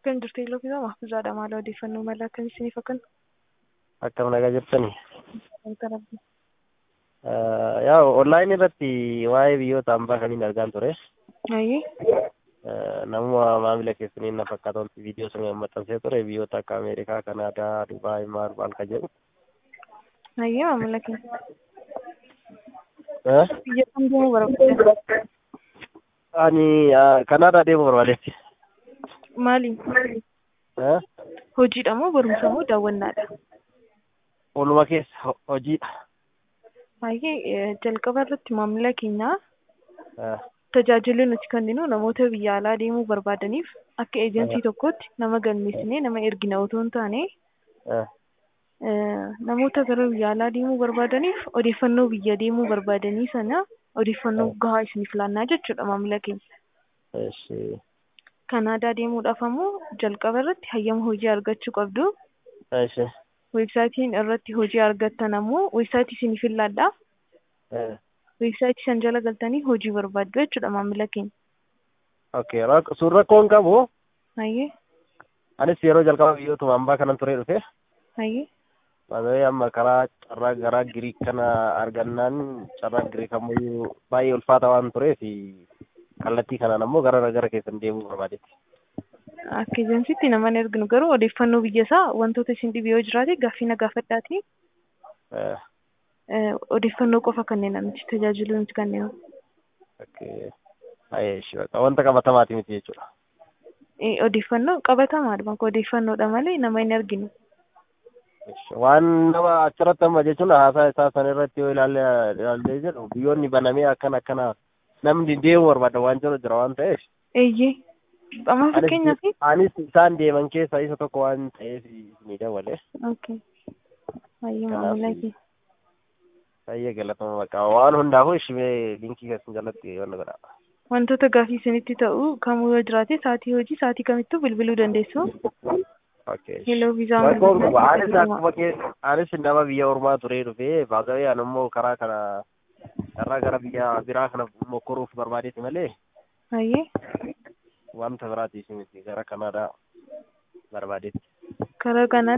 Akkam jirtu Iloofisaa Mahfuuzaadha. Maal odeeffannoo mala akkamii isiniif akkan Akkam nagaa jirtanii? wanta rabbi. Yaa onlaayinii irratti waa'ee biyyoota hambaa kamiin argaan ture. Ayyee Namuma maamila keessanii na fakkaatan viidiyoo sana maxxansee ture biyyoota akka Ameerikaa, Kanaadaa, Dubaay, maal maal kan jedhu. ayyee maamila keenya. Eh? Biyya kam deemuu barbaadda? Ani Kanaadaa deemuu barbaadetti. Maali? Eh? Hojiidha moo barumsa moo daawwannaadha? Walumaa keessa ho- hojiidha. Ayyee jalqaba irratti maamila keenya Eh, tajaajilli nuti kenninu namoota biyya alaa deemuu barbaadaniif akka eejensii tokkotti nama galmeessinee nama ergina otoo hin taane eh, eh, namoota gara biyya alaa deemuu barbaadaniif odeeffannoo biyya deemuu barbaadanii sana odeeffannoo gahaa isiniif laannaa jechuudha maamila keenya. Eshi. Kanaadaa deemuudhaaf ammoo jalqaba irratti hayyama hojii argachuu qabdu. Eshi. Weebsaayitiin irratti hojii argattan ammoo weebsaayitii isiniif laadhaa. Eh. Weebsaayitii san jala galtanii hojii barbaaddu jechuudha maamila keenya. Okay. rak- Sun rakkoon qabu. Hayyee Anis yeroo jalqaba biyyootuma hambaa kanan ture dhufe. hayyee Maamilli amma karaa carraa garaa Giriik kana argannaan carraa Giriik ammoo baay'ee ulfaata waan tureef kallattii kanaan ammoo gara gara keessan deemuu barbaadetti. akka ejensiitti naman erginu garuu odeeffannoo biyya isaa wantoota isin dhibe yoo jiraate gaaffii na gaafadhaati. Eh, Eh, Odeeffannoo qofa kanneen nuti tajaajilu nuti kanneen. okay. Baay'ee ishee baqa. Wanta qabatamaati miti jechuudha. Eh, Odeeffannoo qabatamaadha bakka odeeffannoodha malee nama hin arginu. Ish, Waan nama achirratti amma jechuun haasaa isaa san irratti yoo ilaalle ilaallee jedhu biyyoonni banamee akkana akkana namni deemuu barbaada waan jiru jira waan ta'eef. Eeyyee. Amma fakkeenyaaf Anis anis isaan deeman keessaa isa tokko waan ta'eef ni dawale. Okay. Hayyee Kanaaf- maamila kee. Baay'ee galatama baqa. Waan hundaafuu ishee linkii keessan jalatti wanna godha. Wantoota gaaffii isinitti ta'u kamuu yoo jiraate sa'aatii hojii sa'aatii kamittuu bilbiluu dandeessu. Okay. Hello vizaa Rakkoon qaba. Anis akkuma kee anis nama biyya ormaa turee dhufee baagawee ani immoo karaa kana karaa gara biyya biraa kana mokkoruuf barbaadeeti malee Hayyee. wanta biraatiif miti gara kanaadhaa barbaadeeti. Karaa kanaan